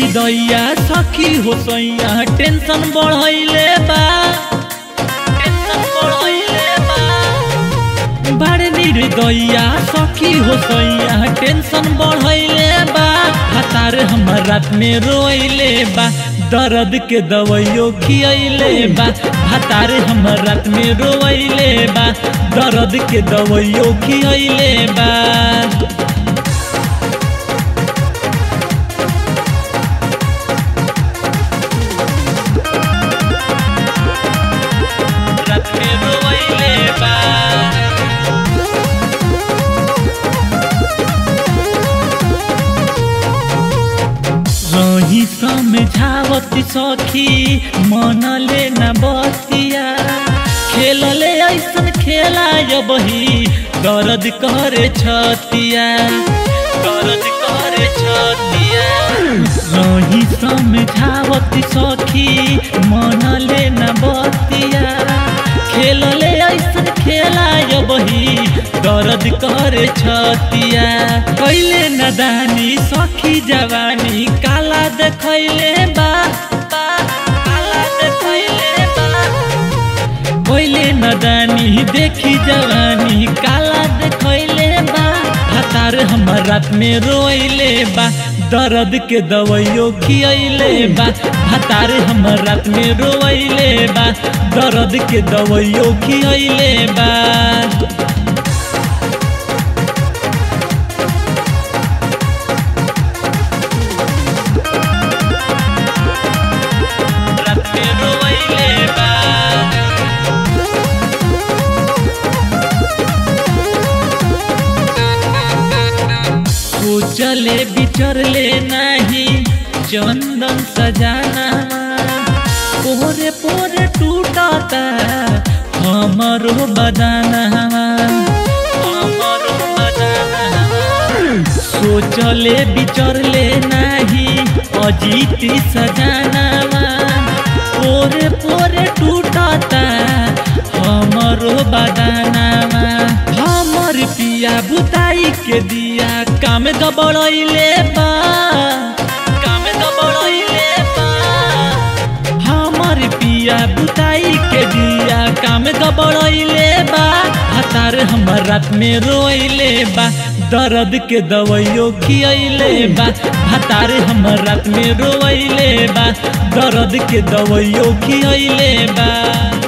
निर्दया सखी हो सैया टेंशन बढ़ैले बा टेंशन बढ़ैले बा बड़ निर्दया सखी हो सैया टेंशन बढ़ैले बा हतार हमर रात में रोइले बा दर्द के दवाइयो खियैले बा हतार हमर रात में रोइले बा दर्द के दवाइयो खियैले बा रात में रोइले बा रही समझावत सखी मनले न बतिया खेलले ऐसन खेला बही दर्द करे छतिया दर्द करे छतिया रही समझावत सखी मनले न बतिया खेलले ऐसन खेला बही दर्द करे छतिया कैले नदानी सखी जवानी काला देखैले बा बा, काला देखैले बा कैले नदानी देखी जवानी काला देखैले बा हतार हमर रात में रोइले बा दर्द के दवाइयो खियैले बा हतार हमर रात में रोइले बा दर्द के दवाइयो खियैले बा रात में रोइले बा सोचले बिचरले नाही चंदन सजाना पोरे पोरे टूटता हमरो बदाना हमरो बदाना सोचले बिचरले नाही अजीत सजाना पोरे पोरे टूटता हमरो बदानामा हमर पिया बुताई के दिया काम गबड़ैले बा काम गबड़ैले बा हमर पिया बुताई के दिया काम गबड़ैले बा हतार हमर रात में रोइले बा दर्द के दवाइयो खियैले बा हतार हमर रात में रोइले बा दर्द के दवाइयो खियैले बा